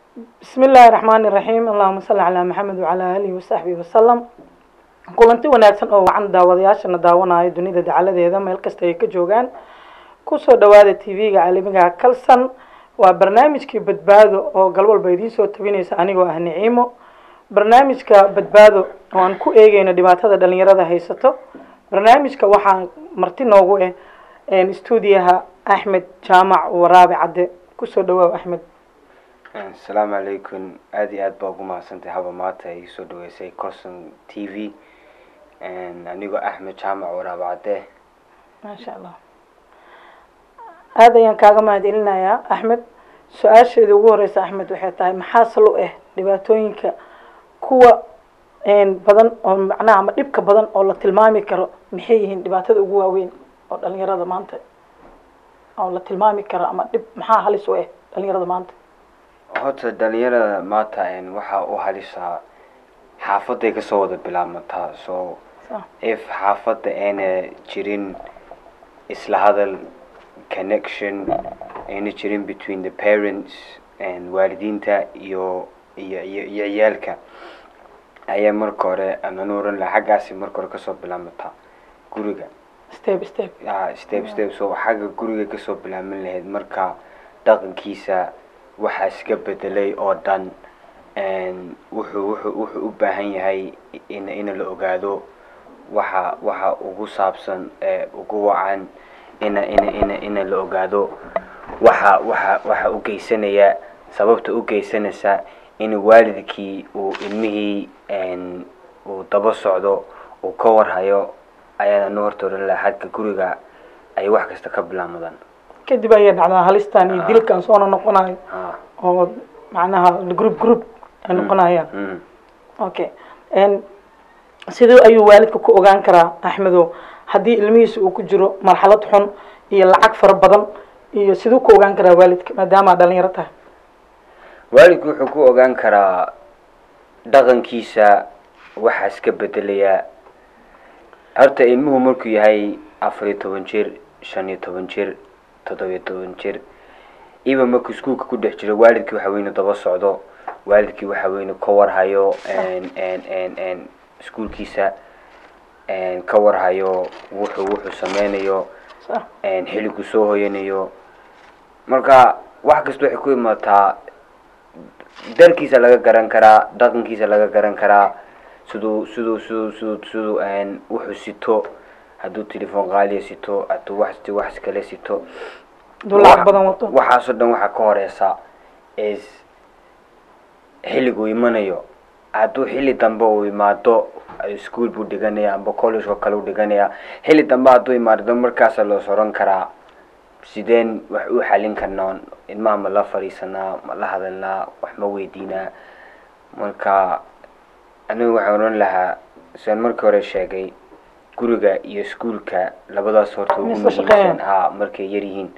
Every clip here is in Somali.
bismi illaahi raxmaani iraxiim allahuma salli calaa maxamed wacalaa aalihi wasaxbihi wasalam kulanti wanaagsan oo wacan daawadayaashana daawanayo dunida dacaladeeda meel kasta ay ka joogaan kusoo dhawaada t v-ga caalamiga kalsan waa barnaamijkii badbaado oo galwalba idiin soo tabinaysa anigoo ah niciimo barnaamijka badbaado oo aan ku eegeyno dhibaatada dhalinyarada haysato barnaamijka waxaa marti noogu ah stuudiyaha axmed jaamac waraabe cadde kusoo dhawaaw axmed asalaamu calaykum aada iyo aad baa ugu mahadsantay haba maanta ay soo dhaweysay corson t v anigoo axmed jaamac waraabe cadde maasha allah aada ayaan kaaga mahad celinayaa axmed su-aasheeda ugu horeysa axmed waxay tahay maxaa salo ah dhibaatooyinka kuwa badan oo macnaha ama dhibka badan oo la tilmaami karo maxay yihiin dhibaatada ugu waaweyn oo dhalinyarada maanta oo la tilmaami karo ama dhib maxaa halis u ah dhalinyarada maanta horta dhalinyarada maanta waxaa u halisaa xaafaday kasoo wada bilaabmataa so if xaafadda ayna jirin isla hadal connection ayna jirin between the parents waalidiinta iyo iyo iyo iyo ciyaalka ayaa marka hore aman oran laha xaggaasi marka hore kasoo bilaabmataa guriga step step ya step step so xagga guriga kasoo bilaaban lahayd marka dhaqankiisa waxaa iska bedelay oo dhan wuxuu wuxuu wuxuu u baahan yahay in in la ogaado waxa waxa ugu saabsan ugu wacan ina ina ina ina la ogaado waxa waxa waxa u geysanaya sababta u geysanaysa in waalidkii uu ilmihii uu daba socdo uu ka warhayo ayaan anu horta oran laha xagga guriga ay wax kasta ka bilaamadaan kadib ayay dhacdaa halistan iyo dilkan soona noqonayo oo macnaha group group ay noqonayaan okay siduu ayuu waalidka ku ogaan karaa axmedo haddii ilmihiisa uu ku jiro marxalad xun iyo lacag fara badan iyo siduu ku ogaan karaa waalidka maadaama dhalinyaro tahay waalidku wuxuu ku ogaan karaa dhaqankiisa waxaa iska bedelayaa horta ilmuhu markuu yahay afar iyo toban jir shan iyo toban jir toddobiyo toban jir iba markuu iskuolka ku dhex jiro waalidkii waxa weyne daba socdo waalidkii waxa weyne ka warhayo iskuolkiisa ka warhayo wuxuu wuxuu sameynayo xiligu soo hoyanayo marka wax kasta waxay ku imaataa darkiisa laga garan karaa dhaqankiisa laga garan karaa siduu siduu siduu siduu siduu wuxuu sito hadduu telefoon qaaliya sito hadduu wax wax kale sito hadduu lacag badan wato waxaasoo dhan waxaa ka horeysa is xilliguu imanayo hadduu xilli dambe uu imaado ischool buu dhiganaya amba college oo kale u dhiganaya xilli dambe hadduu imaado markaasa loo soran karaa sideen wax u xalin karnaa ilmaha ma la fadhiisanaa ma la hadalnaa wax ma weydiinaa marka anigu waxaan oran lahaa siaan markii hore sheegay guriga iyo iskuolka labadaas horta ugu muhiimsan ha markay yar yihiin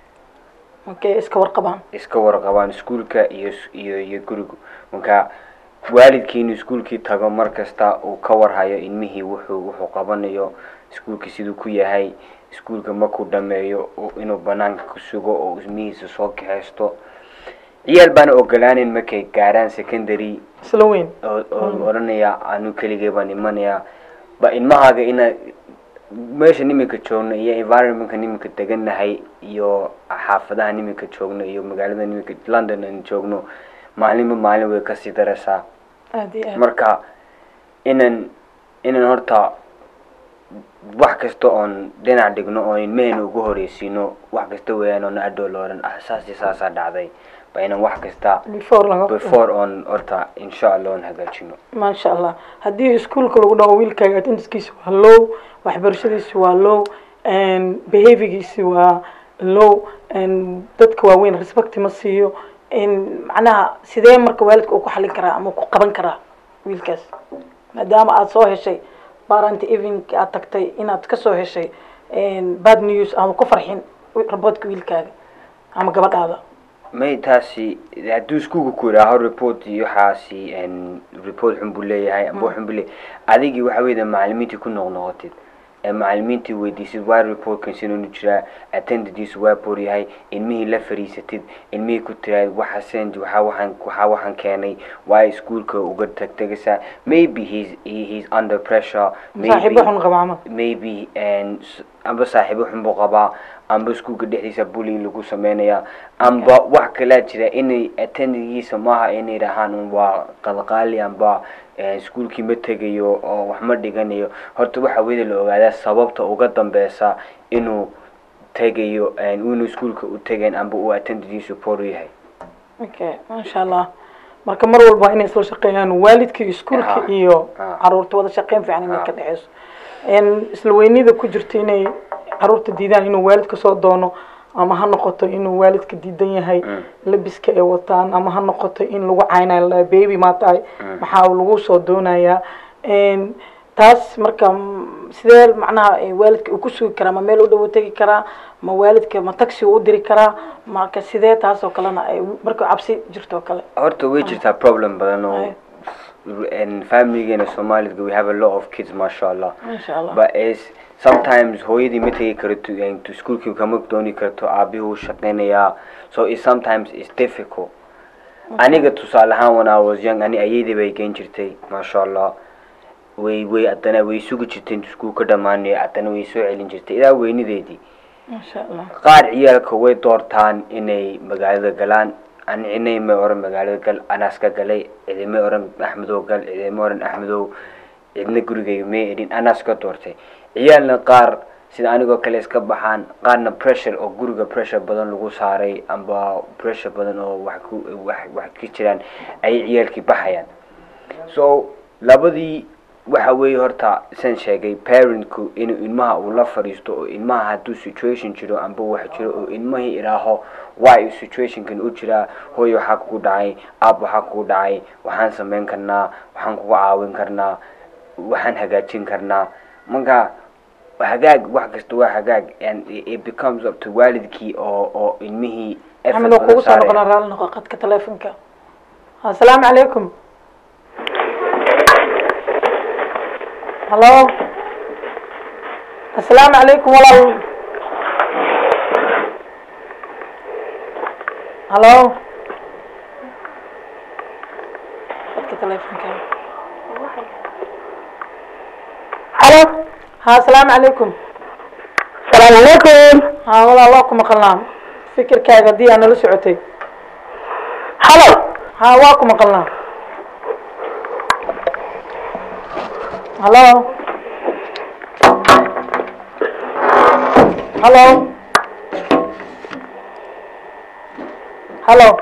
okay iska warqabaan iska warqabaan iskuolka iyo iyo iyo guriga marka waalidkii inuu iskuolkii tago mar kasta uu ka warhayo ilmihii wuxuu wuxuu qabanayo iskuolkii siduu ku yahay iskuolka markuu dhameeyo inuu banaanka ku sugo oo ilmihiisa soo kaxeysto ciyaal baana ogolaaneyn markay gaaraan secondary isla weyn oo odhanaya anu keligay baan imanaya ba ilmahaaga ina meesha niminka joogno iyo environmentka niminka degannahay iyo xaafadaha niminka joogno iyo magaalada niminka london aan joogno maalinba maalin way kasii daraysaa aad iyo aad marka inan inan horta wax kasta oon dhinac dhigno oo ilmahayna ugu horeysiino wax kasta weeyaan oona adhow la odhan ah saas iyo saasaa dhacday ba inan wax kasta before laga before oon horta insha allah oon hagaajino maasha allah haddii iskuolka lagu dhaho wiilkaaga attendancekiisa waa low waxbarashadiisi waa low behaviorgiisi waa low dadka waaweyn respect ma siiyo macnaha sidee marka waalidka uu ku xalin karaa ama ku qaban karaa wiilkaas maadaama aada soo heshay barant evening aad tagtay inaad kasoo heshay bad news ama ku farxin raboodka wiilkaaga ama gabadhaada may taasi hadduu iskuulka ku yidhaaho report iyo waxaasi report xun buu leeyahay amba xun buu leeyahay adigii waxa weeyda macalimiintii ku noqnoqotid ee macalimiintii weydiisid waa reportkan sinuunu jiraa attendandiisu waa boor yahay ilmihii la fariisatid ilmihii ku tiraad waxa send waxaa waxaan waxaa waxaan keenay waa iskuulka uga tagtegaysaa maybe he's he, he's under pressure saaxiibo xun qaba camal maybe and s- amba saaxiibo xun buu qabaa amba iskuulka dhexdiisa bullying lagu sameynaya amba wax kalaa jira inay attendangiisa maaha inay dhahaan un waa qalqaali amba eh, iskuulkii ma tegayo oo wax ma dhiganayo horta waxa weyda la ogaadaa sababta uga dambeysa inuu tegayo eh, inuu iskuulka u tegayn amba uu attendangiisu poor yahay okay maasha allah marka mar walba inay isla shaqeeyaan waalidka iyo iskuulka Ha. iyo Ha. caruurta wada shaqeyn fiican inay Ha. ka dhexeyso En isla weynida ku jirta inay caruurta diidaan inuu waalidka soo doono ama ha noqoto inuu waalidka diidan yahay Mm. labiska ay wataan ama ha noqoto in lagu caynayo la baby maa tahay maxaa lagu soo doonayaa En taas marka mm, sidee macnaha eh, waalidka uu ku sugi karaa ma meel u dhow tegi karaa ma waalidka ma taxi u diri karaa marka sidee taas oo kalena ay marka cabsi jirto oo kale horta way jirtaa problem badan oo Aye. and familigeena soomaalida we have a lot of kids masha allah masha allah but is sometimes hooyadii ma tegi karto and to schoolkii kama dooni karto aabihii wuu shaqeynayaa so it sometimes is difficult aniga tusaale ahaan when I was young ani ayeydii bay geen jirtay masha allah way way haddana way sugi jirtay intu iskuul ka dhamaanayo haddana way soo celin jirtay ilaa weynideedii masha allah qaar ciyaalka way doortaan inay magaalada galaan ani inay may oran magaalada gal anaas ka galay cidimay oran axmedow gal cidimay oran axmedow cidna gurigayga may edhin anaas ka doortay ciyaalna qaar sida anigoo kale iska baxaan qaarna pressure oo guriga pressure badan lagu saaray amba pressure badan oo wax ku wax wax ka jiraan ayay ciyaalkii baxayaan so labadii waxa weeye horta san sheegay parentku inuu ilmaha uu la fadhiisto oo ilmaha hadduu situation jiro amba wax jiro oo ilmahii idhaaho waa uu situationkan u jiraa hooy waxaa kugu dhacay aab waxaa kugu dhacay waxaan samayn karnaa waxaan kugu caawin karnaa waxaan hagaajin karnaa marka hagaag wax kasta waa hagaag and it it becomes up to waalidkii oo oo ilmihii effort axmed oo badan kugu soo saaraya. noqonaa raalli noqo qadka teleefonka assalaamu calaykum hallo assalaamu calaykum walaal hallo qadka teleefonka halo ha assalaamu calaykum salaamu calaykum ha walaal waa ku maqalnaa fikirkaaga haddii aa nala socotay halo ha waa ku maqalnaa hallo hallo hallo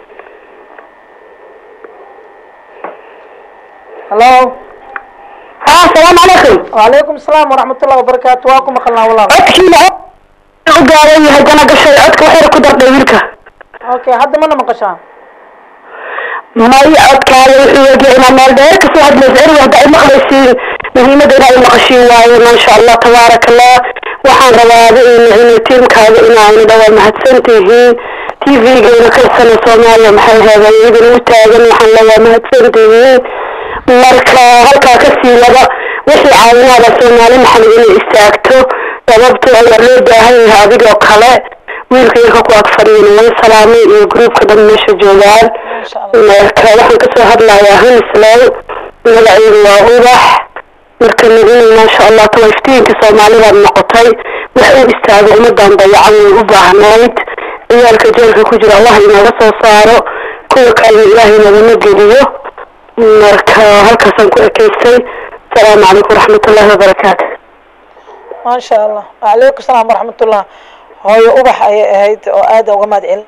hallo ha salaamu calaykum wacalaykum asalaam waraxmat ullahi wabarakaatu waa ku maqalnaa walaal codkiina u gaaran yahay dana gashay codka waxyar ku dardhay wiilka okay hadda mana maqashaa may codkaaga wuxuu egyahay inaa meel dheer kasoo hadlaysa erig hadda ay maqlaysiin muhiimadda inaa ay maqashiin waaye maasha allah tabaaraka allah waxaan rabaada in tiimkaaga inaayna dhawaa mahadsan tihiin t v-geena kalsana soomaaliya maxay heeday idin u taagan waxaan lawaa mahadsan tihiin marka halkaa kasii laba wixii caawinaada soomaali maxamed inay istaagto sababto ayaa loo baahan yahay adigoo kale wiilka yarka ku ag fadhiyana way salaamay iyo gruubka dhan meesha joogaan Masha Allah. marka waxaan kasoo hadlayaa hanislow magaceedu waa ubax marka nagina maasha allah tawa iftiinka soomaalidaad noqotay wax u istaago ummadan dayacan way u baahnayd ciyaalka jeelka ku jira allah inaga soo saaro kuwa kalena ilaahay nagama geliyo marka halkaasaan ku ekeystay asalaamu calaykum waraxmatullahi wabarakaatu maasha allah wacalaykum salaam waraxmatullah hooyo ubax ayay ahayd oo aada uga mahad celin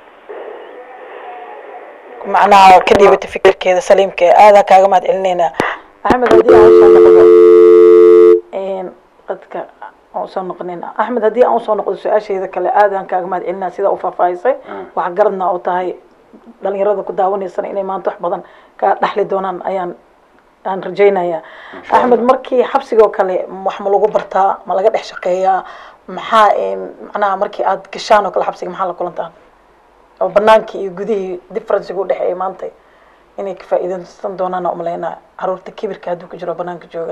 macnaha ka dhiibatay fikirkeeda saliimka ee aada kaaga mahad celineynaa axmed haddii aan usoo noqdo qadka aan usoo noqonayna axmed haddii aan usoo noqdo su-aashayda kale aadaan kaaga mahad celinaa sidaa u faahfaahisay wax garadna oo tahay dhalinyarada ku daawanaysana inay maanta wax badan ka dhaxli doonaan ayaan aan rajaynaya axmed markii xabsigoo kale wax ma lagu bartaa ma laga dhex shaqeeyaa maxaa macnaha markii aada gashaan oo kale xabsiga maxaa la kulantaan oo banaankii iyo gudihii differencega udhexeeya maanta inay ka faa'iideysan doonaan oo umaleynaa caruurta kibirka hadduu ku jiro banaanka joogaan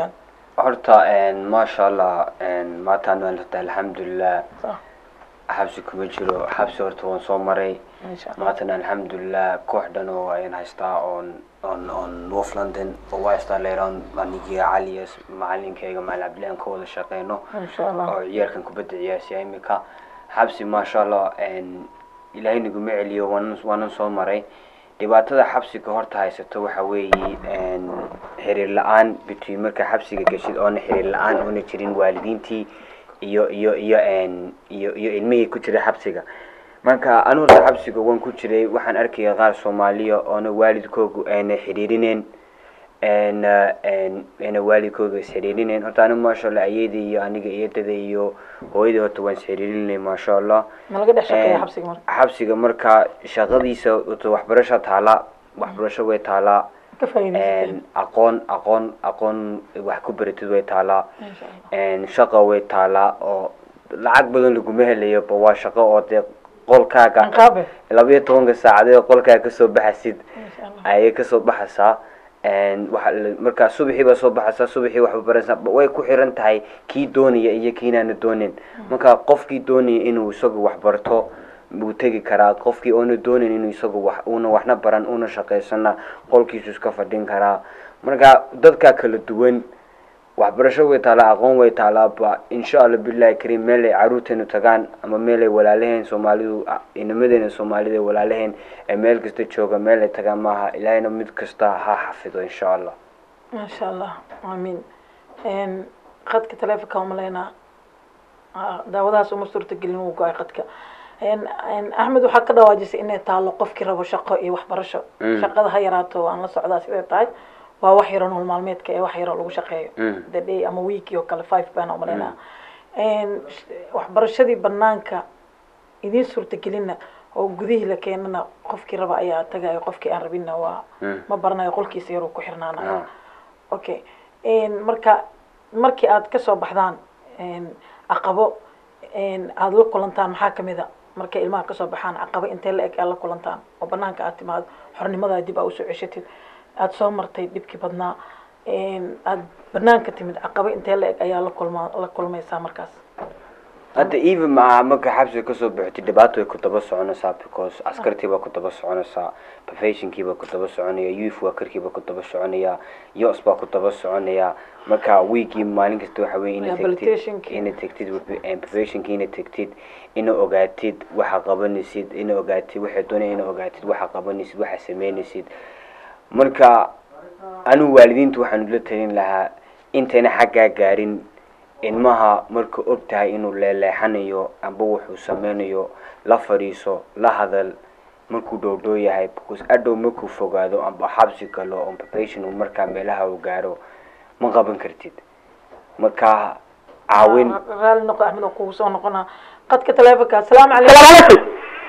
horta maasha allah maataan waan horta alxamdulilah Sax. xabsi kuma jiro xabsi horta waan soo maray insha allah maantana alxamdulilah koox dhan oo ayaan haystaa oon on on north london oo waa haystaa leyraan anigiga caliyas macalinkayga macalin cabdillahi aan ka wada shaqeyno insha allah oo ciyaalkan kubadda ciyaarsiya imika xabsi maasha allah ilaahay naguma celiyo waanan waanan soo maray dhibaatada xabsiga horta haysato waxa weeye xiriir la-aan between marka xabsiga geshid oona xiriir la-aan oona jirin waalidiintii iyo iyo iyo iyo iyo ilmihii ku jiray xabsiga marka anu horta xabsiga waan ku jiray waxaan arkaya qaar soomaaliya oona waalidkoogu ayna xiriirineen n ayna waalidkooga isxiriirineen horta anigu maasha allah ayeeda iyo aniga eedada iyo hooyadii horta waan isxiriirinay maasha allah ma laga dhex shaqeeya xabsiga marka xabsiga marka shaqadiisa horta waxbarasho taala waxbarasho way taalaa ka faa'iidaysatay aqoon aqoon aqoon wax ku baratid way taalaa insha allah shaqo way taalaa oo lacag badan laguma helayo ba waa shaqo oo dee qolkaaga anqaabe labayo tobanka saacadeed qolkaaga kasoo baxasid insha allah ayay kasoo baxaysaa waxa la- markaa subaxii baa soo baxaysaa subaxii waxba baraysaa ba- way ku xiran tahay kii doonaya iyo kiinaana doonin marka qofkii doonaya inuu isagu wax barto wuu tegi karaa qofkii oona doonayn inuu isagu wax una waxna baran una shaqaysana qolkiisu iska fadhin karaa marka dadkaa kala duwan waxbarasho way taalaa aqoon way taalaa ba insha allah billahi kariim meel ay caruurteenu tagaan ama meel ay walaalaheen soomaalidu inamadeenna soomaalida ay walaalaheen ee meel kasta jooga meel ay tagaan maaha ilaahayna mid kasta ha xafido insha allah maasha allah aamiin qadka taleefonka umaleynaa daawadahaas uma suurtagelin wuu go-ay qadka axmed waxaa ka dhawaajisay inay taalo qofkii rabo shaqo iyo waxbarasho Mm. shaqada ha yaraato aan la socdaa siday tahay waa wax yaro nolol maalmeedka ee wax yaro lagu shaqeeyo Mm. the day ama weekii oo kale five baan umaleynaa waxbarashadii banaanka idiin suurtagelinna oo gudihii la keenana qofkii raba ayaa tagayo qofkii aan rabinna waa Mm. ma baranayo qolkiisa yaruu ku xirnaanayo Ah. okay marka markii aad kasoo baxdaan caqabo aada la kulantaan maxaa kamid a markay ilmaha kasoo baxaan caqabo intee la eg aad la kulantaan oo banaanka aad timaado xornimadaa dib aa usoo ceshatid aada soo martay dhibkii badnaa aada banaanka timid caqabo intee la eg ayaa la kulma la kulmaysaa markaas hadda even ma marka xabsiga kasoo baxotay dhibaato way ku daba soconaysaa because askartii baa ku daba soconaysaa professionkii baa ku daba soconaya youth workerkii baa ku daba soconaya yos baa ku daba soconaya marka weekii maalin kasta waxa weye ina tegtid Rehabilitationkii. ina tegtid professionkii ina tegtid ina ogaatid waxa qabanaysid ina ogaatid waxay doonaya ina ogaatid waxa qabanaysid waxa sameynaysid marka anigu waalidiinta waxaan ula talin lahaa intayna xaggaa gaarin ilmaha marka og tahay inuu leeleexanayo amba wuxuu sameynayo la fadhiiso la hadal markuu dhowdhow yahay because adhow markuu fogaado amba xabsi galo on probation uu markaa meelaha uu gaaro ma qaban kartid marka caawin raali noqo axmed oo kugu soo noqonaa qadka taleefonka asalaamu calaykum السلام عليكم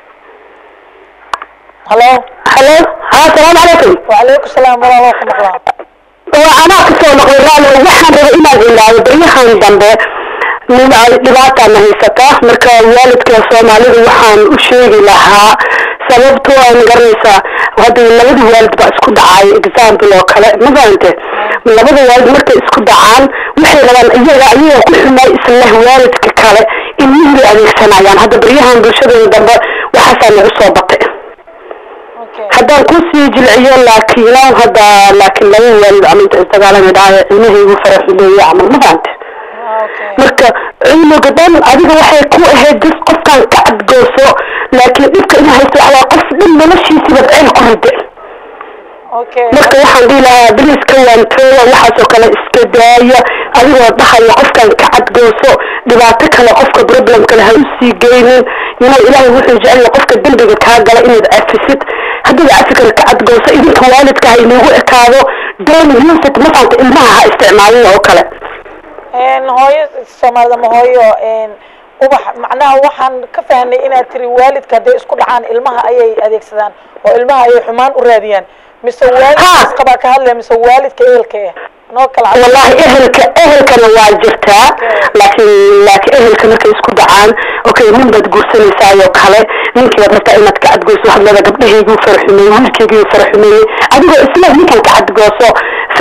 halo هلو ها السلام عليكم wacalaykum salaam walaaloo ku maqlaa وأنا كسر مقرر waxaan rabay inaan ilaaliyo baryahan dambe nin ay dhibaata na haysata marka waalidka soomaalida waxaan u sheegi lahaa sababtoo aan garanaysaa hadda labada waalid baa isku dhacay example oo kale ma fahante labada waalid markay isku dhacaan waxay rabaan iyaga ayaga ku xumay isla waalidka kale ilmihii bay adeegsanayaan hadda baryahan bulshadooda dambe waxaasaa nagu soo batay okay haddaan kusii jilciyo laakiin hadda laakiin laba waalid ama inta isdagaalami dhahay ilmahaygu faraxuleeye camal ma fahante okay marka cilmiga dhan adiga waxay ku ahayd dis qofkan ka cadgooso laakiin dhibka ina haysto waxaa qof dhan noloshiisiba ceel ku rida okay marka waxaan dhihi lahaa beriska waantooya waxaasoo kale iska daaya adigoo dhahaya qofkan ka cadgooso dhibaato kale qofka problem kale ha usii geynin yina ilaahay wuxuu jecel yahay qofka dembiga kaa gala inaad cafisid haddiiba cafi kale ka cadgooso idinka waalidka ha inoogu ekaado daily music mafaanta ilmaha ha isticmaalin oo kale hooyo soomaalida ma hooyo ubax macnaha waxaan ka fahnay inaad tiri waalidka hadday isku dhacaan ilmaha ayay adeegsadaan oo ilmaha ayay xumaan u raadiyaan mise waalidkaas qabaa ka hadlaya mise waalidka ehelka eh noo kala cad wallahi ehelka ehelkana waa jirtaa laakiin laakiin ehelka markay isku dhacaan okay nin baad guursanaysaayoo kale ninkii baad rabtaa inaad ka cadgooso waxaad leedahay gabdhahayguu faraxumeeyey wiilkaygii faraxumeeyey adigoo isla ninkan ka cadgooso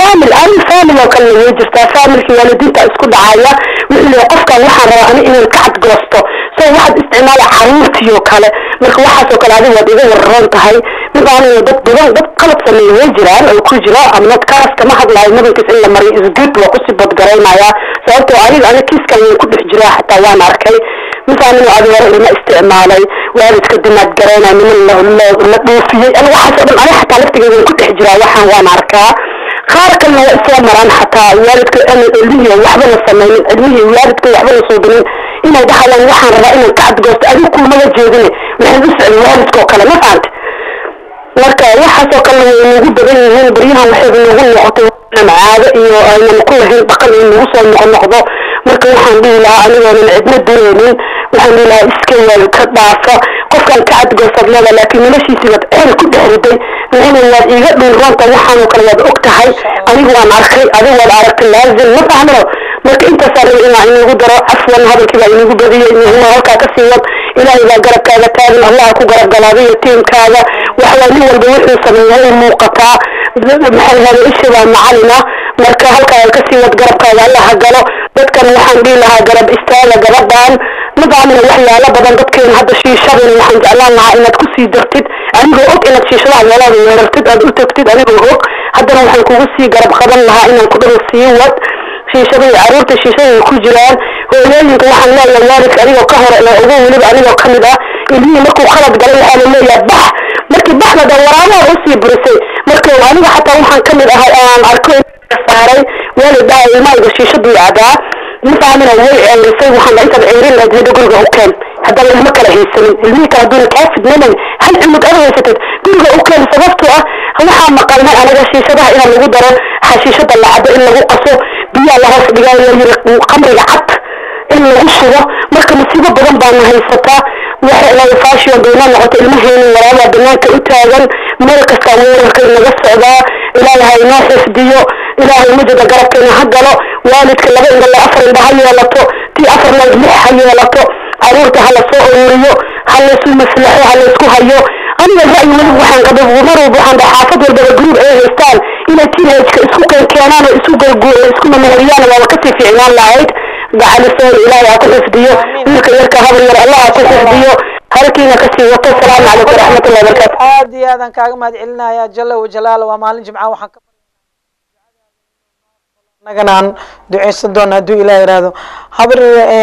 famil ani famil oo kale way jirtaa familkii waalidiinta isku dhacaya wuxuu leeyahay qofkan waxaan rabaa ani inaan ka cadgoosto so waxaad isticmaala caruurtii oo kale marka waxaas oo kale adiga waad iga wararoon tahay midaanina dad badan dad qalad sameeya way jiraan oo ku jiro amnad kaas kama hadlaayo mudankiis in la mariyo isgood waa kusii badgaraynaya sababtoo aniga aniga kiiskan waan ku dhex jiraa xataa waan arkay midaanina adi hore ilma isticmaalay waalidka dimaad garaynaya niman la la dhoofiyey ani waxaas oo dhan aniga xataa laftigeeda waan ku dhex jiraa waxaan waan arkaa qaar kalena waa isla maraan xataa waalidka ana ilmihii waxba la sameynin ilmihii waalidka waxba la suubinin inay dhahayaan waxaan rabaa inaan ka cadgoosto adigu kumaba jeedine waxaan u socday waalidka oo kale ma fahante marka waxaasoo kale way nagu badan yihiin baryahan waxayba nagu noqotay inaan caado iyo aynan ku lahayn dhaqan in nagu soo noqnoqdo marka waxaan dhihi lahaa anigoonan cidna direynin waxaan dhihi lahaa iska yaal ka dhaafa qofkaan ka cadgoosad leeda laakiin noloshiisii waad ceel ku dhex riday micina waad iiga dhunroonta waxaanoo kale waad og tahay anigu waan arkay adigu waad aragtay laazim ma fahmino marka intaasaan rabay inaa inagu daro cafwan hadalkii baa inagu badiyey inaa halkaa kasii wad ilaahay baa garabkaaga taagan allaha ku garab galaaday iyo tiimkaaga waxawaa nin walba wuxuu sameeya u muuqataa maxay hada isha baa macalina marka halkaa kasii wad garabkaaga allaha galo dadkan waxaan dhihi lahaa garab istaaga gabadhan madaamina waxyaalo badan dadkeena hadda shiishadina waxaan jeclaan lahaa inaad kusii dartid anigoo og inaad shiishadaha meelaada weerartid aad u tagtid anigoo og haddana waxaan kugu sii garab qaban lahaa inaan ku dhaho sii wad shiishadii caruurta shiishaday ku jiraan hooyooyinka waxaan leeyahay waalidka anigoo ka hore la ogo weliba anigoo kamid ah ilmihii markuu khalad galay waxaa la leeyahay bax markii baxda dhan waraabaha usii burisay marka aniga xataa waxaan kamid ahay aan arko saaray waalid dhaha ilmahayga shiishaduu cadaa mafahamina way ceerisay waxaan dha intaad ceerin lahayd hada guriga u keen haddaba ilmo kala haysanin ilmihii kale hadduuna kaa fidnanayn hal cunug ada haysatid guriga u keen sababtoo ah waxaa maqalnay anaga shiishadaha inaa lagu daro xashiishada lacabo in lagu qaso biyaa la hoos dhigaa la yiri qamriga cad in lagu shubo marka masiibo badan baana haysataa waxay lahay fashion bayna noqoto ilmaheeni walaabaa banaanka u taagan meel kastaa weerarka inaga socdaa ilaahay ha inoo xifdiyo ilaahay mujada garabkeena ha galo waalidka laba indhala afar indha ha yeelato tii afar layd lix ha yeelato caruurta ha la soo ururiyo ha laysu maslaxo ha laysku hayo aniga ra'yi weliba waxaan qabay mar walba waxaan dhahay xaafad walbaba gruub ay haystaan inay teenageka isku keen keenaan oo isu garguo isku mamahoriyaan waaba kasii fiicnaan lahayd gacalisoon ilaahay ha ku xifdiyo wiilka yarka habar yar allah ha ku xifdiyo halkiina kasii wato asalaamu calaykum waraxmatullahi wabarakaatu aad iyo aadaan kaaga mahad celinaya jalla wajalaala waa maalin jimca waxaan ka annagana aan duceysan doona hadduu ilaah yiraahdo habar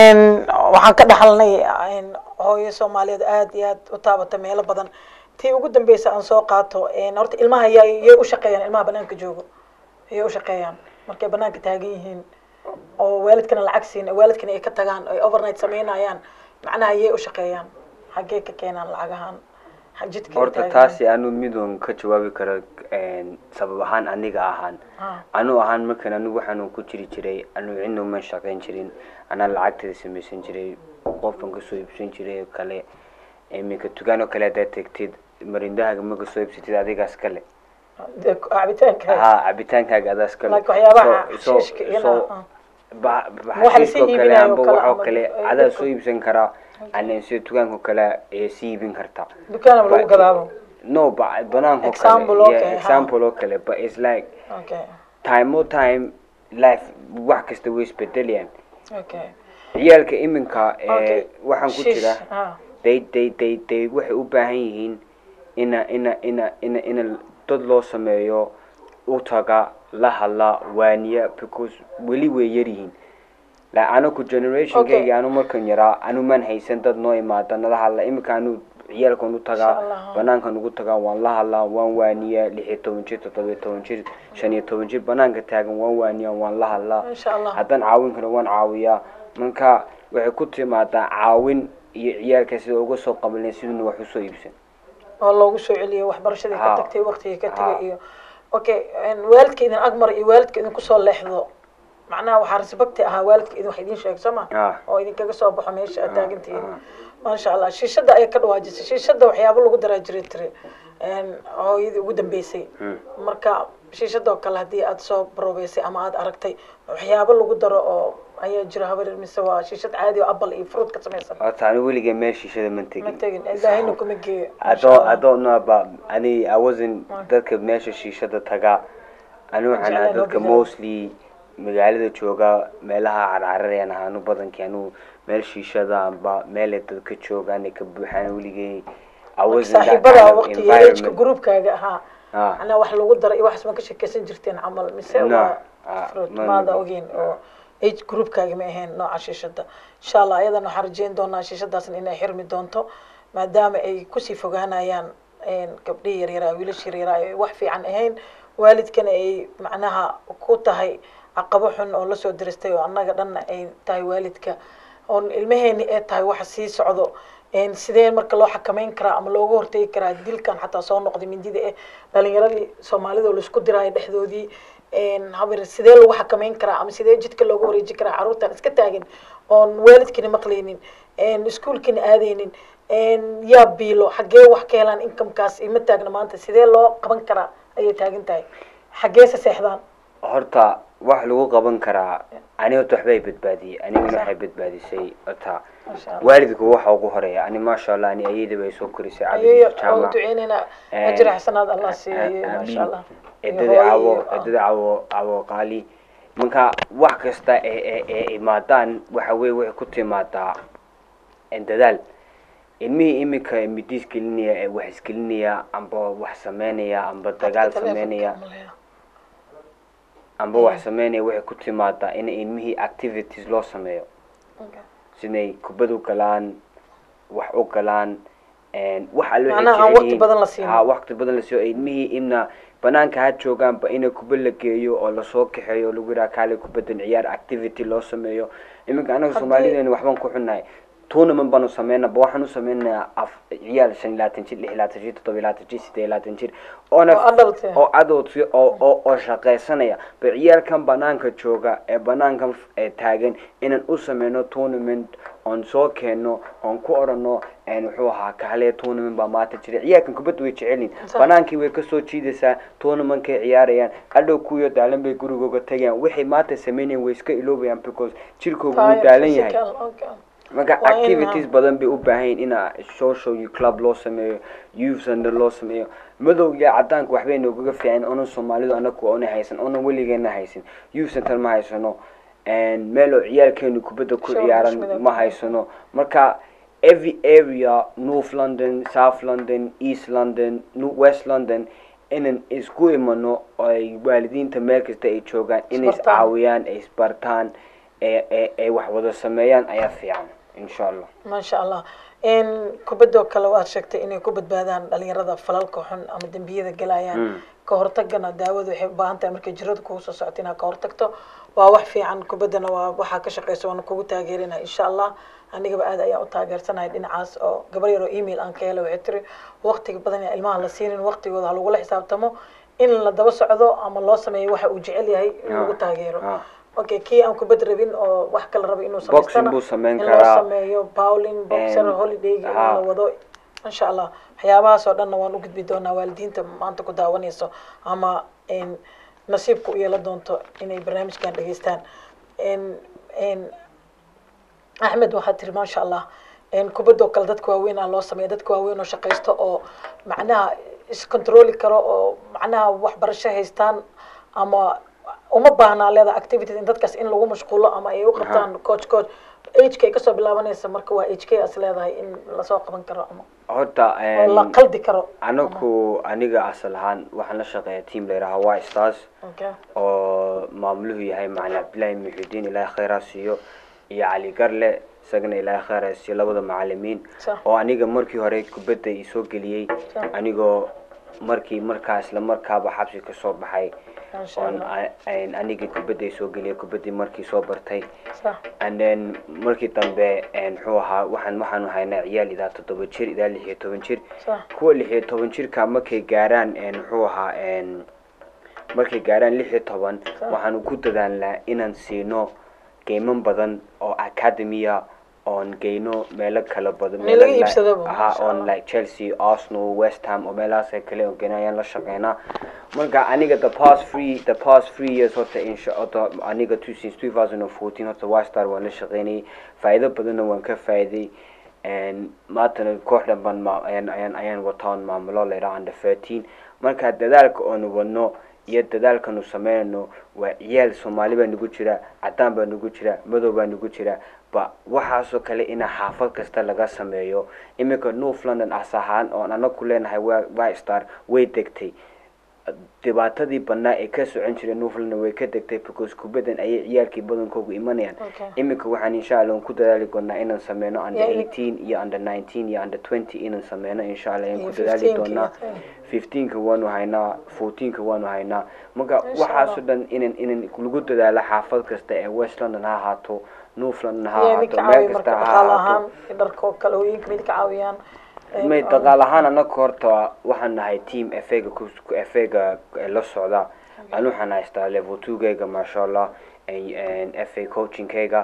waxaan ka dhaxalnay hooyo soomaaliyeed aad iyo aad u taabata meelo badan tii ugu dambeysa aan soo qaato horta ilmaha ya yay u shaqeeyaan ilmaha banaanka joogo yay u shaqeeyaan markay banaanka taagan yihiin oo waalidkana lacag siin waalidkana ay ka tagaan ay overnight sameynayaan macnaha yay u shaqeeyaan xaggee ka keenaan lacagahan jidka horta taasi anu midoon ka jawaabi karo sabab ahaan aniga ahaan anu ahaan markan anigu waxaanu ku jiri jiray anu cidna uma shaqeyn jirin anaa lacagteeda samaysan jiray qofkan kasoo iibsan jiray oo kale iminka dukaan oo kale haddaad tegtid marindahaaga ma kasoo iibsatid adigaas kale cabitaanka ha cabitaankaaga adaas kale Like waxyaabaha So- so- xashiishka iyo so- na- ba- ba- Waxa la xashiishka oo sii kale iibinayo amba kale waxoo ama- kale ay adaa dadku- soo iibsan karaa ana sida dukaanka kale ee sii iibin kartaa dukaana lagu gadaabo no ba banaanka oo Example, kale okay, yeah, ha. example oo kale but it's like okay time o time life wax kasta way isbedelayaan okay ciyaalka iminka Okay. ee waxaan ku Shish, jira ah. they they they they waxay u baahan yihiin ina ina ina ina ina dad loo sameeyo u taga la hadla waaniya because weli way yar yihiin la anaku generationkayga Okay. anu markan yaraa anu man haysan dad noo imaada nala hadla iminka anu ciyaalkan u tagaa Insha Allah. banaankan ugu tagaa waan la hadlaa waan waaniyaa lix iyo toban jir toddoba iyo toban jir shan iyo toban jir banaanka taagan waan waaniyaa waan la hadlaa insha allah haddaan caawin karo waan caawiyaa marka waxay ku timaadaa caawin iyo ciyaalka sida uga soo qabanay siduna wax usoo iibsan oo loogu soo celiyo waxbarashadii ka Ha. tagtay waqtigii ka Ha. tagay iyo okay waalidka idin agmar iyo waalidka idin kusoo leexdo macnaha waxaa respecti ahaa waalidka idin wax idin sheeg soo ma Ah. oo idinkaga soo baxo meesha aad taagantihiin maasha allah shiishada ayay ka dhawaajisay shiishada waxyaabo lagu daraa jiray tiri hooyadii ugu dambeysay marka shiishadoo kale haddii aad soo baroobeysay ama aad aragtay waxyaabo lagu daro oo ayaa jira habar mise waa shiishad caadi oo apple iyo fruit ka samaysan horta ani weligay meel shiishada man ma tegin tegin ilaahayna kuma geeyo I don't I don't know about ani I wasn't dadka meesha shiishada tagaa anigu waxaan Jeclaan ahaa loo dadka bilaabo. mostly magaalada jooga meelaha carcararayaan ahaanu badankii anigu meel shiishada amba meelay dadka joogaan ay ka buuxaan weligay I wasn't that saaxiibada kind of waqtiga ejka environment. groupkaaga ahaa Ah. macnaa wax lagu daray iyo waxaas ma ka sheekeysan jirteen camal mise No. waa Ah, fruit ma- maada ogeyn oo age groupkaaga ma ahayn nooca shiishada insha allah ayadana waxaan rajeyn doonaa shiishadaasna inay xirmi doonto maadaama ay kusii fogaanayaan een, gabdhihii yaryaraa wiilashii yaryaraa ay wax fiican ahayn waalidkana ay macnaha ku tahay caqabo xun oo lasoo diristay oo annaga dhanna ay tahay waalidka oon ilmaheeni ee tahay waxa sii socdo een, sidee marka loo xakameyn karaa ama looga hortegi karaa dilkan xataa soo noqday mindida eh dhalinyaradii soomaalida oo laisku diraayo dhexdoodii een, habar sidee lagu xakameyn karaa ama sidee jidka looga wareeji karaa carruurtan iska taagin oon waalidkina maqlaynin een, iskuulkina aadaynin een, yaa biilo xaggee wax ka helaan inkamkaas ima taagna maanta sidee loo qaban karaa ayay taagan tahay xaggeese seexdaan horta wax lagu qaban karaa ani horta waxbay badbaadiyey anigana Sax. waxay badbaadisay horta Masha Allah. waalidku waxa ugu horeeya ani maasha allah ani ayada bay soo korisay ayayo cabdi oo jaamac duceynaynaa Een, ajir xasanaad allah siiyo maasha allah Iyo edada hooyo cawo iyo- edada cawo cawo qaali marka wax kasta ee ee ee imaadaan waxa weye waxay ku timaadaa een, dadaal ilmihii iminka midiis gelinaya ee wax isgelinaya amba wax sameynaya amba dagaal Telefonka sameynaya malaya. amba wax sameynaya waxay ku timaadaa in ilmihii activities loo sameeyo Okay. siday kubad u galaan wax u galaan een, wax alle waxay Macnaha aan jecel waqti yihiin. badan la siinin. Ha, waqti badan la siiyo ilmihii inna banaanka ha joogaanba ina kubad la geeyo oo lasoo kaxeeyo oo lagu yidhaha kaale kubadan ciyaar activity loo sameeyo iminka anaga Haddii- soomaalideena waxbaan ku xunnahay tournament baanu sameynaba waxaan u sameynayaa af ciyaal shan iyo labaatan jir lix iyo labaatan jir toddoba iyo labaatan jir siddeed iyo labaatan jir oona Oo adult eh. oo adult oo oo oo shaqaysanaya ba ciyaalkan banaanka jooga ee banaankan f- ee taagan inaan u sameyno tournament oon soo keeno oon ku orano een wuxuu ahaa kaale tournament baa maanta jira ciyaalkan kubadda way jecelin Sax. banaankii way kasoo jiidaysaa tournamentkay ciyaarayaan adhow kuwiyo daalan bay gurigooga tagayaan waxay maanta sameynayaan way iska iloobayaan because jirkooga wuu Tired, daalan yahay physical, okay. marka Waa in, activities ah, badan bay u baahan yihiin ina social iyo club loo sameeyo youth center loo sameeyo madow iyo cadaanka waxbay noogaga fiican onan soomaalidu anaku ona haysan onan weligeena haysan youth center ma haysano een, meel oo ciyaalkeenu kubadda ku Sure, ciyaaran mushkilad. ma haysano marka every area north london south london east london New- west london inan isku imano oo ay waalidiinta meel kasta ay joogaan inay Isbartaan. iscaawiyaan ay isbartaan ee ee ay wax wada sameeyaan ayaa fiican insha allah maasha allah n kubadoo kale waad sheegtay inay ku badbaadaan dhalinyarada falalka xun ama dembiyada galayaan Mm. ka hortagana daawadu waxay u baahan tahay markay jiradu kugu soo socoto inaad ka hortagto waa wax fiican kubaddana waa waxaa ka shaqeysa waana kugu taageerinaya insha allah anigaba aad ayaan u taageersanahay dhinacaas oo gabar yar oo email aan ka helay waxay tiri waqtiga badan ee ilmaha la siinin waqtigooda ha lagula xisaabtamo in la daba socdo ama loo sameeyo waxa uu jecel yahay in lagu Ah, taageero ah. okay kii aan kubad rabin oo wax kala raba inuu Boxing samaystana buu sameyn in karaa. loo sameeyo bowling boxer And- holidayga in ah. la wado insha allah waxyaabahaas oo dhanna waan u gudbi doonaa waalidiinta maanta ku daawanayso ama n nasiibka u yeelan doonto inay barnaamijkan dhageystaan n n axmed waxaad tiri maasha allah n kubadoo kale dadka waaweyn aa loo sameeya dadka waaweyn oo shaqaysto oo macnaha iscontroli karo oo macnaha waxbarasho haystaan ama uma baahnaa leeda activities in dadkaas in lagu mashquulo ama ay u qabtaan coach coach ageka ay kasoo bilaabanaysa marka waa hk as leedahay in lasoo qaban karo ama horta oo la een, qaldi karo anaku aniga asal ahaan waxaan la shaqeeya team la yidhaha white stars okay oo maamuluhu yahay macalin cabdillaahi muxiudiin ilaahay khayraa siiyo iyo cali garle isagana ilaahay khayraa siiyo labada macalimiin Sax. oo aniga markii hore kubadda isoo geliyey Sax. anigoo markii markaa isla markaaba xabsi kasoo baxay Masha oon Allah. a- een anigii kubadda isoo geliyey kubaddii markii soo bartay sax and then markii dambe een, muxuu ahaa waxaan waxaanu haynaa ciyaal idaa toddoba jir idaa lix iyo toban jir sax kuwa lix iyo toban jirka markay gaaraan een, muxuu ahaa een, markay gaaraan lix iyo toban waxaanu ku dadaalnaa inaan siino geyman badan oo academia oon geyno meelo kala badan In meelo laga like- iibsadaba, aha masha oon Allah. like chelsea arsenal west ham oo meelahaas kale oo geyno ayaan la shaqeynaa marka aniga the past three the past three years horta insha horta aniga two since two thousand and fourteen horta ystar waan la shaqeynayay faa'iido badanna waan ka faa'iiday and maantana kooxdan baan ma ayaan ayaan ayaan wataan maamulo la yidhaha under thirteen marka dadaalka oonu wadno iyo dadaalkanu sameynayno waa ciyaal soomaali baa nagu jira cadaan baa nagu jira madow baa nagu jira ba waxaasoo kale ina xaafad kasta laga sameeyo iminka north london as ahaan oon anaku leenahay wy star way degtay dhibaatadii badnaa ee ka socon jiray north london way ka degtay because kubadan ayay ciyaalkii badankoogu imanayaan Okay. iminka waxaan insha allah ku dadaali doonaa inaan sameyno under Yeah, in- eighteen iyo under nineteen iyo under twenty inaan sameyno insha allah ayaan Iyo ku dadaali 15 -ka doonaa iyo fifteenka waanu haynaa fourteenka waanu haynaa marka Insha waxaasoo Allah. dhan inan inan lagu dadaalo xaafad kasta ee west london ha ahaato north london ha iyo idinka ahaato caawiya meel marka kasta ha dhaqaale ahaato ahaan dharka kale hooyinka midka caawiyaan may daqaal ahaan anaga horta waxaan nahay team efega efega la socda an waxaan haystaa level two gayga maasha allah f a coachingkayga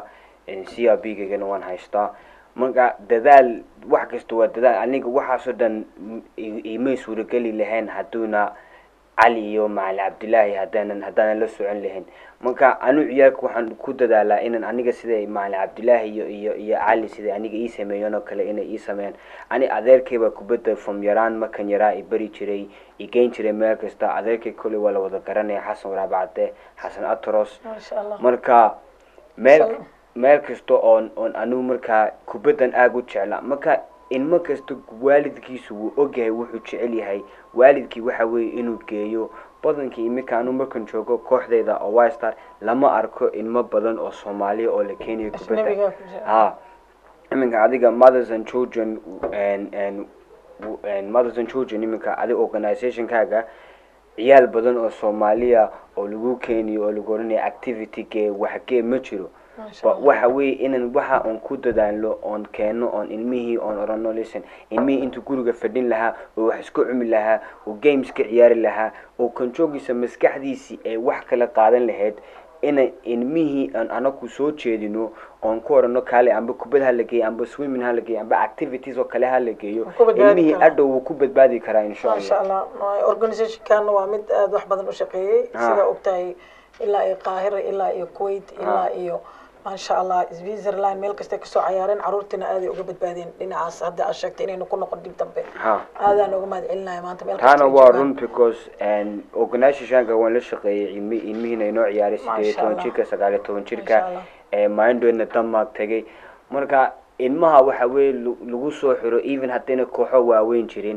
c r b gaygana waan haystaa marka dadaal wax kasta waa dadaal aniga waxaasoo dhan i- imay suurageli lahayn hadduuna cali iyo macali cabdilaahi haddaanan haddaanan la socon lahayn marka anu ciyaalka waxaan ku dadaalaa inan aniga siday macali cabdilaahi iyo iyo iyo cali siday aniga ii sameeyeen oo kale inay ii sameeyaan ani adeerkayba kubadda from yaraan markan yaraa i bari jiray i geyn jiray meel kasta adeerkay kolley waa la wada garanaya xasan waraabacade xasan atros maasha allah marka meel Sal- meel kasta oon oon anigu markaa kubaddan aada u jecla marka ilmo kasta waalidkiisu wuu ogyahay wuxuu jecel yahay waalidkii waxa weeye inuu geeyo badankii iminka anu markan joogo kooxdayda oo wistar lama arko ilmo badan oo soomaaliya oo la keenayo kubadda ajnabiga ku jira ha iminka adiga mothers and children and and and mothers and children iminka adiga organizationkaaga ciyaal badan oo soomaaliya oo lagu keeniyo oo lagu oranayo activity gee waxgee ma jiro maasha ba allah waxa weeye inan waxa oon ku dadaalno oon keeno oon ilmihii oon orano listen ilmihii intuu guriga fadhin lahaa oo wax isku cumi lahaa oo games ka ciyaari lahaa oo kanjoogiisa maskaxdiisii ay wax kala qaadan lahayd ina ilmihii aan anaku soo jeedino oon ku orano kaale amba kubad ha la geeyo amba swimming ha la geeyo amba activities oo kale ha la geeyo Ku badbaadi ilmihii karaa. adhow wuu ku badbaadi karaa insha maasha allah allah organizationkan waa mid aada wax badan u shaqeeyey Ha. sida ogtahay ilaa iyo qaahira ilaa iyo kuwait ilaa iyo maasha allah switzerland meel kastay kasoo cayaareen caruurtiina aaday uga badbaadeen dhinacaas hadda aad sheegtay inaynu ku noqon dib dambe ha aadaan uga mahad celinaya maanta meel kasta taana ay waa joogaan. run because organizationka waan la shaqeeyey ilmi ilmihiina inoo ciyaaray sideed iyo Masha toban Allah. jirka sagaal iyo toban Masha jirka Allah. ee mindhoodna denmark tagay marka ilmaha waxa weeye lu- lagu soo xiro even haddayna kooxo waaweyn jirin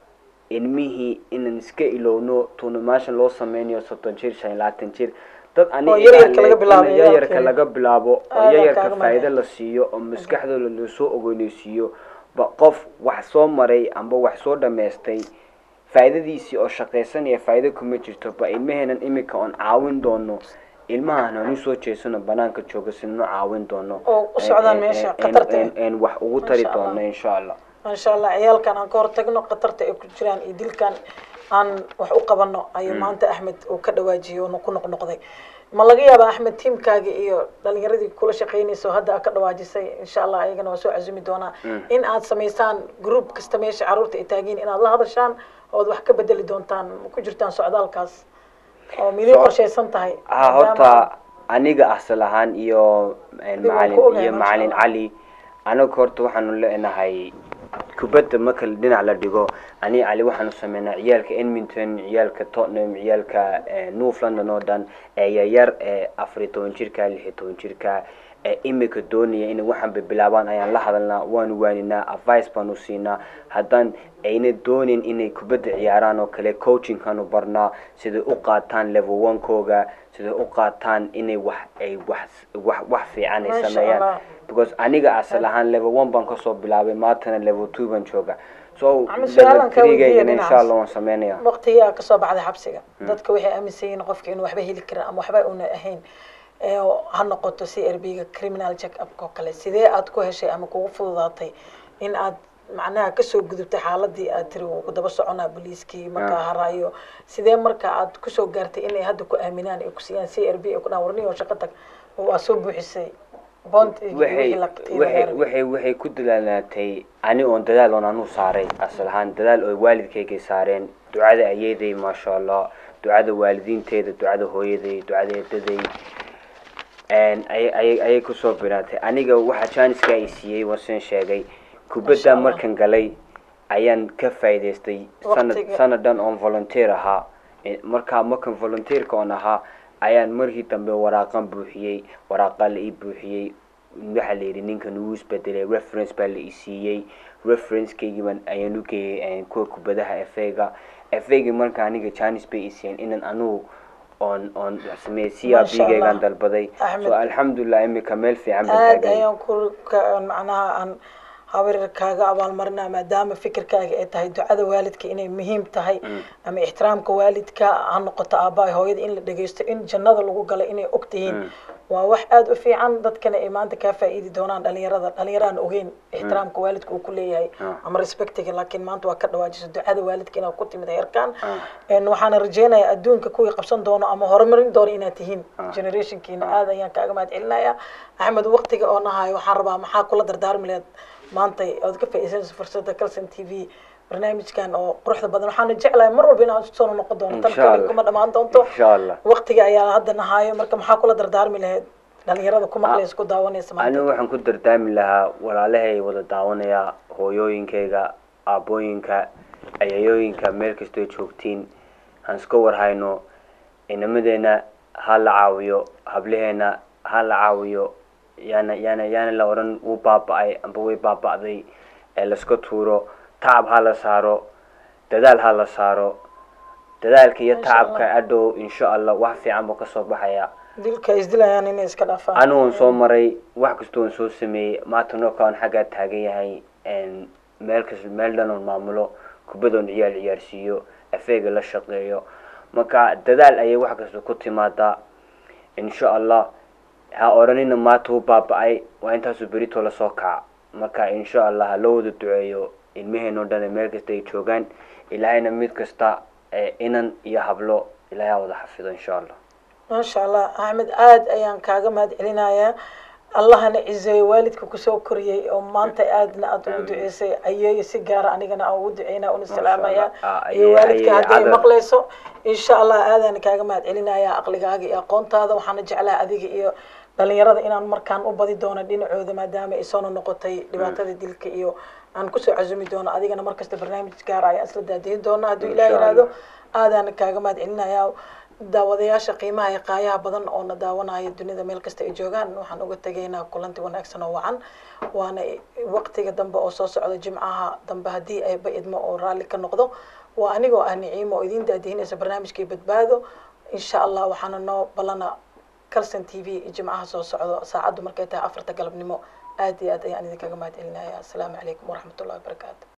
ilmihii inaan iska ilowno tournamentation loo sameynayo soddon jir shan iyo labaatan jir dad Oo yaryarka laga bilaabo, yaryarka yaryarka. laga bilaabo oo Aad baan yaryarka kaaga faa'iido mahadcelin. la siiyo oo maskaxdooda lasoo ogeyneysiiyo ba qof wax soo maray amba wax soo dhammaystay faa'iidadiisii oo shaqaysanaya faa'iido kuma jirto ba ilmaheenan imika oon caawin doono ilmahan aan usoo jeesano banaanka jooga sinano caawin doono Oo u socdaan En- meesha, en- en- khatarta en- en wax ugu tari Masha Allah. doono insha allah maasha allah ciyaalkan aan ka hortagno khatarta ay ku jiraan iyo dilkan aan wax u qabano ayuu maanta axmed uu ka dhawaajiyey oo ku noqnoqday ma laga yaaba axmed tiimkaaga iyo dhalinyaradii kula shaqeynaysa oo hadda aad ka dhawaajisay insha allah ayagana waa soo casumi doonaa in aad samaysaan group kasta meesha caruurta ay taagiin inaad la hadashaan ood wax ka bedeli doontaan ma ku jirtaan socdaalkaas oo midii So- qorshaysan tahay ha maadaama- horta aniga asal ahaan iyo en, Dib waan macalin ku ogahay, iyo masha macalin Allah. cali anaga horta waxaanu leenahay kubadda marka dhinac la dhigo ani cali waxaanu sameynaa ciyaalka edmonton ciyaalka tottenham ciyaalka eh, north london oo dhan ee yaryar ee afar iyo toban jirka lix iyo toban jirka ee imika doonaya inay waxaanba bilaabaan ayaan la hadalnaa waanu waaninaa advice baanu siinaa haddaan ayna doonin inay kubadda ciyaaraan oo kale coachingkanu barnaa siday u qaataan level one-kooga siday u qaataan inay wax ay wax wax wax fiican ay Masha sameeyaan Allah. because aniga asal ahaan level one baan kasoo bilaabay maantana level two baan jooga so Maxamed, su'aalan level kaa weydiiya three-gaygana dhinacaas. insha allah waan sameynaya waqtigii aa kasoo baxday xabsiga dadka waxay aaminsan yihiin qofka inuu waxba heli karin ama waxba una ahayn ee ha noqoto c r b ga criminal check up oo kale sidee aad ku heshay ama kugu fududaatay in aad macnaha kasoo gudubtay xaaladii aad tiri wuu ku daba soconaa booliiskii markaa haraayo sidee marka aad kusoo gaartay inay hadda ku aaminaan ay ku siiyaan c r b ay ku dhahan warniyo shaqo tag oo waa soo buuxisay bond iyo waxay wixii la waxay waxay waxay ku dadaalaatay ani oon dadaal oon anu saaray asal ahaan dadaal oo waalidkaygay saareen ducada ayeeday maasha allah ducada waalidiinteeda ducada hooyaday ducada eedaday n ayay ayay ayay kusoo biraatay aniga waxa janiska ay siiyey wasan sheegay Masha kubadda Allah. markan galay ayaan ka faa'iidaystay sanad Waqtiga. sanadan oon volunteer ahaa Eh, marka markan volunteerka oon ahaa ayaan markii dambe waraaqan buuxiyey waraaqa la ii buuxiyey waxaa la yidhi ninkan wuu isbedelay reference baa la ii siiyey referencekeygii baan ayaan u geeyey kuwa kubadaha efega efegi marka aniga janis bay ii siiyeen inan anugu oon oon sameeyey c r Masha b geygaan Allah. dalbaday Axmed. so alxamdulilah imika meel fiican baan aad taagay ayaan ku ka- macnaha aan habar kaaga abaalmarinaa maadaama fikirkaaga ay tahay ducada waalidka inay muhiim tahay ama ixtiraamka waalidka ha noqoto aabbaha hooyada in la dhegeysto in jannada lagu galo inay og tihiin waa wax aada u fiican dadkana ay maanta kaa faa'iidi doonaan dhalinyarada dhalinyaraan ogeyn ixtiraamka waalidka uu ku leeyahay ama respectiga laakiin maanta waa ka dhawaajiso ducada waalidka inaad ku timid heerkan En waxaana rajeynayaa adduunka kuwii qabsan doono ama horumarin doono inaad tihiin generationkiina aad ayaan kaaga mahad celinayaa axmed waqtiga oo nahayo waxaan rabaa maxaa kula dardaarmi laheed maanta ood ka faa'iidaysanayso fursadda calson t v barnaamijkan oo quruxda badan waxaana jeclahay mar walba inaan soo noqon doono tan Insha kale Allah. kuma dhammaan doonto insha allah waqtiga ayaa hadda nahayo marka maxaa kula dardaarmi laheyd dhalinyarada ku maqlaysa ku daawanaysa maanta anigu waxaan ku dardaami lahaa walaalahay wada daawanaya hooyooyinkayga aabooyinka ayayooyinka meel kastoo joogtiin aan iska warhayno inamadeenna ha la caawiyo hablaheena ha la caawiyo yaana yaana yaana la odhan wuu baaba-ay amba way baaba-day ee laiska tuuro tacab ha la saaro dadaal ha la saaro dadaalka iyo Insha Allah. tacabka adhow insha allah wax fiican buu kasoo baxaya dilka ay isdilayaan inay iska dhaafaan anigoon soo maray wax kasta oon soo sameeyey maanta nookaan xaggaa taagan yahay n meel kas meel dhan oon maamulo kubadoon ciyaal ciyaarsiiyo afeega la shaqeeyo marka dadaal ayay wax kasta ku timaadaa insha allah ha odhanina maanta u baaba-ay waa intaasuu berito lasoo kaca marka insha allah ha loo wada duceeyo ilmaheen oo dhan ee meel kasta ay joogaan ilaahayna mid kasta ee inan iyo hablo ilaahay ha wada xafido insha allah maasha allah axmed aad ayaan kaaga mahad celinayaa allahana cizeeyo waalidka kusoo koriyey oo maanta aadna aad ugu duceysay ayeeyo si gaara anigana aan ugu duceynaa una salaamaya Ah, iyo ayeey- waalidka ayeey hadday cadar. maqlayso insha allah aadaan kaaga mahad celinayaa aqligaaga iyo aqoontaada waxaana jeclaha adiga iyo dhalinyarada inaan markaan u badi doono dhinacooda maadaama ay soo noqotay dhibaatada dilka iyo aan kusoo casumi doono adigana markasta barnaamij gaara ayaan isla daadihin doona hadduu ilaah Insha yiraahdo Allah. aadaan kaaga mahad celinayaa daawadayaasha qiimaha iyo qaayaha badan oo na daawanaya dunida meel kasta ay joogaan waxaan uga tegaynaa kulanti wanaagsan oo wacan waana waqtiga dambe oo soo socda jimcaha dambe haddii ayba idmo oo raalli ka noqdo waa anigoo ah niciimo oo idiin daadihinaysa barnaamijkii badbaado insha allah waxaana noo ballana calson t v jimcaha soo socdo saacaddu markay tahay afarta galabnimo aad iyo aad ayaan idinkaga mahad celinaya asalaamu calaykum waraxmatullahi wabarakaatu